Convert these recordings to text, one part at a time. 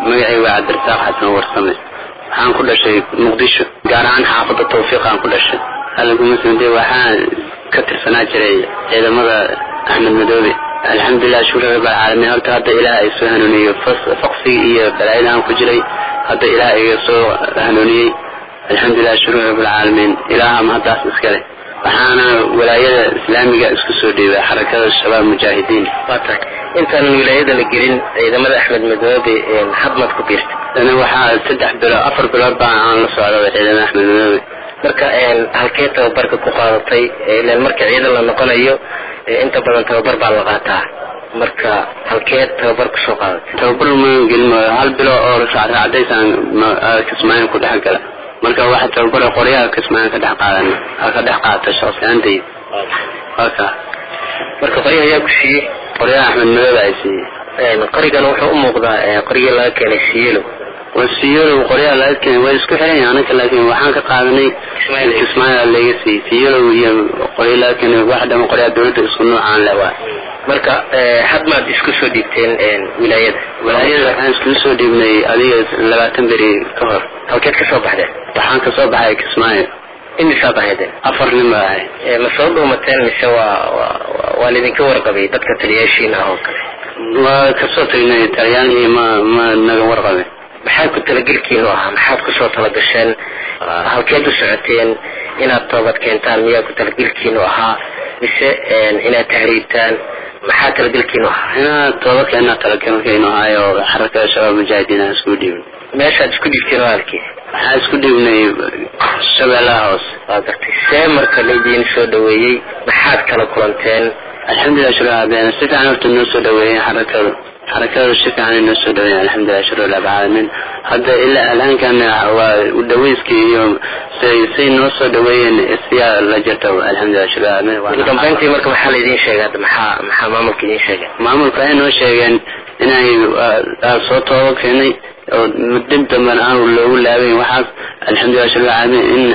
magacay waa cabdirasaaq xasan warsame waxaan ku dhashay muqdisho gaar ahaan xaafadda tawfiiqaan ku dhashay alagumasmde waxaan ka tirsanaa jiray ciidamada axmed madoobe alxamdulilah shukri rabbilcaalamiin horta hadda ilaah ay soo hanuuniyo faqsigi iyo balaayadahan ku jiray hadda ilaah iga soo hanuuniyey alxamdulilah shukri rabbilcaalamiin ilaahama haddaas iskale waxaana walaayada islaamiga isku soo dhiibay xarakada shabaab mujaahidiin waata intaanan wilaayada la gelin ciidamada axmed madoobe hadmaad ku biirta ana waxaa saddex bilo afar bilood baa aan la socda ciidamada axmed madoobe marka halkee tababarka ku qaadatay ilan marka ciidan la noqonayo inta badan tababar baa la qaataa marka halkee tababar kusoo qaadatay tababar ma gelin hal bilo oo raacadaysaan kismaayo ku dhex gala marka waxa tababara qoryaha kismaayo ka dhex qaadan ka dhex qaata shaqsiyaantayda waka marka qoryaha ayaa ku siiyey qoryaha axmed madoobe ay siiyey qorigana wuxuu u muuqdaa qoryihii laga keenay siyelo siyolow qoryaha laga keenay waa isku xiran yahay anaka laakiin waxaan ka qaadanay kismaayo laga siiyey siyolow iyo qoryo laga keenay wax dhama qoryaha dawladda isku noocaan le waa marka hadmaad isku soo dhiibteen wilaayada wilaayada waxaan iskugu soo dhiibnay adiga labaatan beri ka hor halkeed ka soo baxdeen waxaan kasoo baxay kismaayo imisaad ahaydeen afar nin baa ahay ma soo dhuumateen mise waa waa laydinka warqabay dadka taliyaashiina oo kale waa kasoo tagnay taliyaalihii ma ma naga warqabin maxaa ku talagelkiinu ahaa maxaad kusoo talagasheen halkeed u socoteen inaad toobad keentaan miyaa ku talagelkiinu ahaa mise inaad tahriibtaan maxaa talagelkiinu ahaa inaad toobadkeena talagelkiinu ahaayo xarakada shabaab mujaahidiin aan isku dhiibin meeshaad isku dhiibteen waalkii waxaan isku dhiibnay shabeellaha hoose waa gartay see marka laidiin soo dhaweeyey maxaad kala kulanteen alxamdulilah shuraaben si fiican horta noo soo dhaweeyeen xarakadu xarakadu si fiican noo soo dhaweeyeen alxamdulilah shukr rabbilcaalamiin hadda ilaa alhaankan waa udhaweyskii iyo say say noo soo dhaweeyeen siyaa la jirta alxamdulilah shukr ugu dambeyntii marka maxaa laydin sheegay hadda maxaa maxaa maamulka idin sheegay maamulka waxay noo sheegeen inay soo tooba keenay oo dib dambana aan loogu laabayn waxaas alxamdulilah shukr rabbilcaalamiin in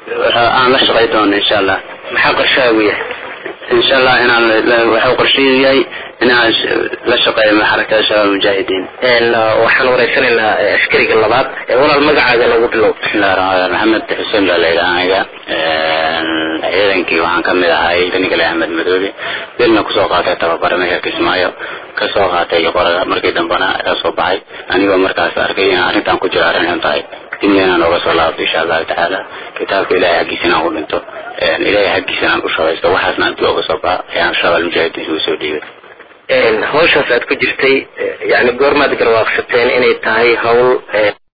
aan la shaqay doono insha allah maxaa qorshahaagu yahay insha allah inaan waxuu qorsheyu yahay inaan la shaqeeyo xarakada shabaab mujaahidiin waxaan wareysanaynaa askariga labaad walaal magacaaga nagu bilow bismillahi raxmaan maxamed xuseen baa layidhaha aniga ciidankii waxaan ka mid ahay danikale axmed madoobe bilna kusoo qaatay tababara meesha kismaayo kasoo qaatay qoraga markii dambena ka soo baxay anigoo markaas arkay in arrintan ku jiro arrin xun tahay dibna inaan ooga soo laabto insha allahu tacaala kitaabka ilahay xaggiisa inaan ku dhinto ilahay xaggiisa inaan u shaqaysto waxaasna intii ooga soo baxa ayaan shabaal mujaahidiin isugu soo dhiibay hawshaas aad ku jirtay yani goormaad garwaaqsateen inay tahay hawl